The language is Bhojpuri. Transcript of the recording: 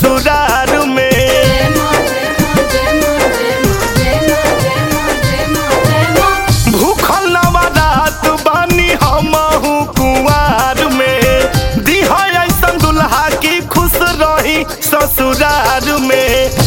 ससुरार में जय मां जय मां जय मां जय मां जय मां जय मां जय मां जय मां भूखल नवरात बानी हमहू कुंवार में दिहा ऐसन दुल्हा की खुश रही ससुरार में